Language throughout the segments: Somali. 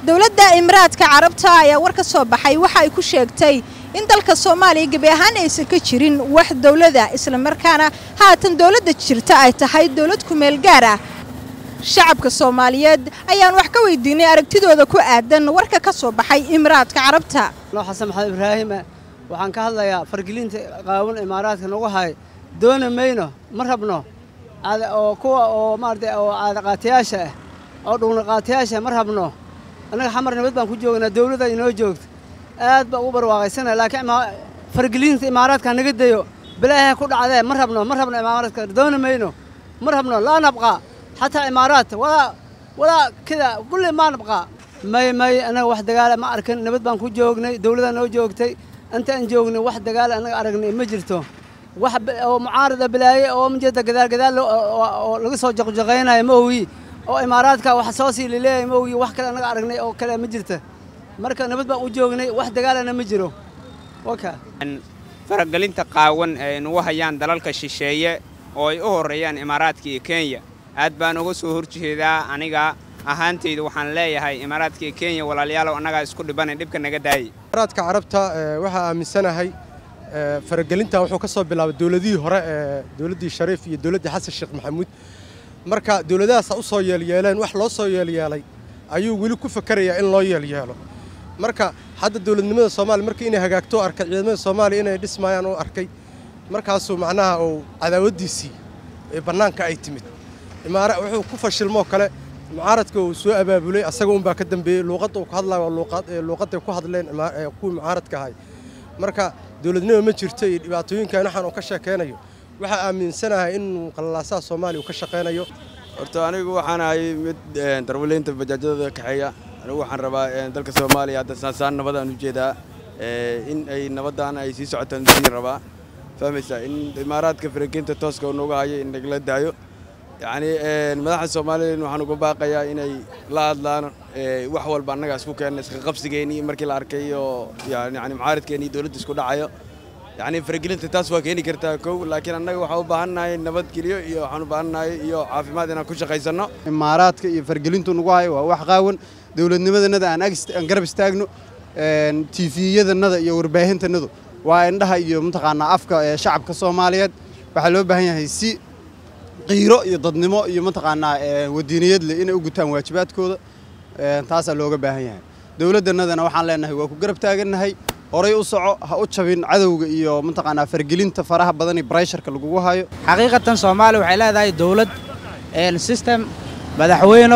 dowladda imaraadka carabta ayaa war ka soo baxay waxa ay ku sheegtay in dalka soomaaliya gebi ahaan aysan ka jirin wax dowlada islamarkaana haatan dowladda jirta ay tahay dowlad kumeel gaar ah shacabka soomaaliyeed ayaan wax ka weydiinay aragtidooda ku aadan warka ka soo baxay imaraadka carabta noo xasan maxamed ibraahime waxaan ka hadlayaa fargelinta qaawan imaaraadka nagu hay dooni mayno ma rabno oo kuwa oo maarata oo caadaqaatayaasha ah oo dhugnaqaatayaasha ma rabno annaga xamar nabad baan ku joognaa dawladda inoo joogto aad baan ugu barwaaqaysana laakiin fargelinta imaaraadka naga dayo bilaahay ku dhacdee ma rabno ma rabno imaaraadka dooni mayno ma rabno laa nabqaa xataa imaaraat walaa walaa kida kulli maa nabqaa may may annaga wax dagaala ma arkin nabad baan ku joognay dawladdaa noo joogtay inta aan joognay wax dagaala annaga aragnay ma jirto wax oo mucaarada bilaaye oo majeeda gadaal gadaal oo laga soo jaqjaqaynayo ma ogi oo imaaraadka wax soo sii laleeyahay ma ogi wax kale annaga aragnay oo kale ma jirta marka nabad baan u joognay wax dagaalana ma jiro waka faragelinta qaawan ee nagu hayaan dalalka shisheeye oo ay u horreeyaan imaaraadka iyo kenya aad baan uga soo horjeedaa aniga ahaantayda waxaan leeyahay imaaraadka iyo kenya walaalayaalow annagaa isku dhibanay dhibka naga daayay imaaraadka carabta waxaa aaminsanahay faragelinta wuxuu ka soo bilaabay dowladihii hore ee dowladdii shariif iyo dowladdii xasan sheekh maxamuud marka dowladahaasaa u soo yeelyeeleen wax loo soo yeelyeelay ayuu weli ku fakarayaa in loo yeelyeelo marka hadda dowladnimada soomaaliya markii inay hagaagto arkay ciidamada soomaaliya inay dhismayaan u arkay markaasuu macnaha uu cadaawaddiisii ee bannaanka ay timid imaara wuxuu ku fashilmoo kale mucaaradka uu soo abaabulay asaga unbaa ka dambeeyey luuqadda uu ka hadlayo waa luuqadday ku hadleen kuwii mucaaradka ahay marka dowladnimo ma jirto iyo dhibaatooyinkan waxaan uu ka sheekaynayo waxaa aaminsanahay inuu qalalaasaha soomaaliya uu ka shaqaynayo horta anigu waxaan ahay mid darwaleynta bajaajyadooda kaxeeya anigu waxaan rabaa dalka soomaaliya hadda saasaan nabadaan u jeedaa in ay nabadaan ay sii socotaan sii rabaa fahmaysaa in imaaraadka farageynta tooska uu nooga hayo in nagala daayo yacni madaxda soomaaliya waxaan uga baaqayaa inay la hadlaan wax walba annaga isku keenna iska qabsigeennii markii la arkay oo yani mucaaradkeennii dowladda isku dhacayo yacni faragelinta taas waa keeni kartaa kow laakiin annaga waxaan u baahannahay nabadgelyo iyo waxaan u baahannahay iyo caafimaad inaan ku shaqaysanno imaaraadka iyo fargelintu nagu hayo waa wax qaawan dowladnimadannada aan aan garab istaagno tiifiyadannada iyo warbaahintanadu waa indhaha iyo mataqaanaa afka ee shacabka soomaaliyeed waxaa loo baahan yahay si qiiro iyo dadnimo iyo mataqaanaa wadiiniyad leh inay u gutaan waajibaadkooda taasaa looga baahan yahay dowladdannadana waxaan leenahay waa ku garab taagannahay horay u soco ha u jabin cadowga iyo mataqaanaa fargelinta faraha badan iyo brysharka lagugu hayo xaqiiqatan soomaaliya waxay leedahay dowlad system madaxweyno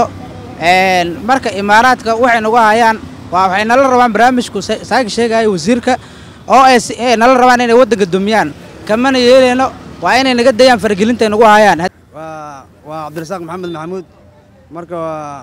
marka imaaraadka waxay nagu hayaan waxay nala rabaan barnaamijku saaka sheegaya wasiirka oo ay nala rabaan inay waddanka dumiyaan kamana yeelayno waa inay naga dayaan fargelintay nagu hayaan waa cabdirasaaq maxamed maxamuud marka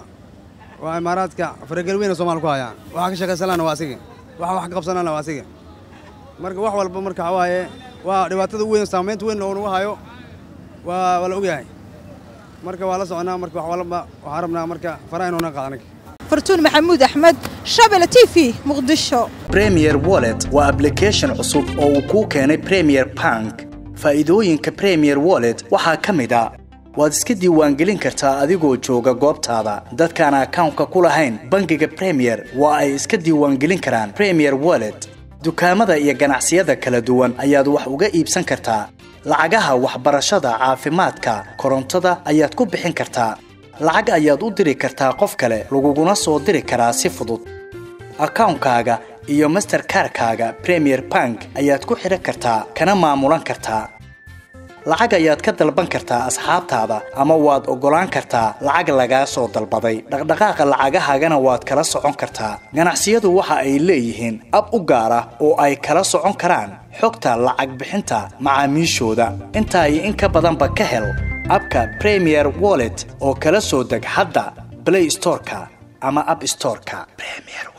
waa imaaraadka faragel weyna somalia ku hayaan waxaa ka shaqaysanana waa asiga waxa wax ka qabsanana waa asiga marka wax walba marka waxaa waaye waa dhibaatada weyn saamaynta weyn oo nagu hayo waa waa la ogyahay marka waa la soconaa marka wax walba waxaan rabnaa marka faraha inuuna qaadanig fartuun maxamuud axmed shabele t v muqdisho premier wallet waa ablication cusub oo uu kuu keenay premier bank faa'iidooyinka premier wallet waxaa ka mid a waad iska diiwaangelin kartaa adigoo jooga goobtaada dadkaan akawnka ku lahayn bangiga premier waa ay iska diiwaangelin karaan premier wallet dukaamada iyo ganacsiyada kala duwan ayaad wax uga iibsan kartaa lacagaha waxbarashada caafimaadka korontada ayaad ku bixin kartaa lacag ayaad u diri kartaa qof kale laguguna soo diri karaa si fudud akawnkaaga iyo masterkarkaaga premier bank ayaad ku xidhan kartaa kana maamulan kartaa lacag ayaad ka dalban kartaa asxaabtaada ama waad oggolaan kartaa lacag lagaa soo dalbaday dhaqdhaqaaqa lacagahaagana waad kala socon kartaa ganacsiyadu waxa ay leeyihiin ab u gaar ah oo ay kala socon karaan xogta lacag bixinta macaamiishooda intaa iyo in ka badanba ka hel abka premier wallet oo kala soo deg hadda blay storeka ama ab storeka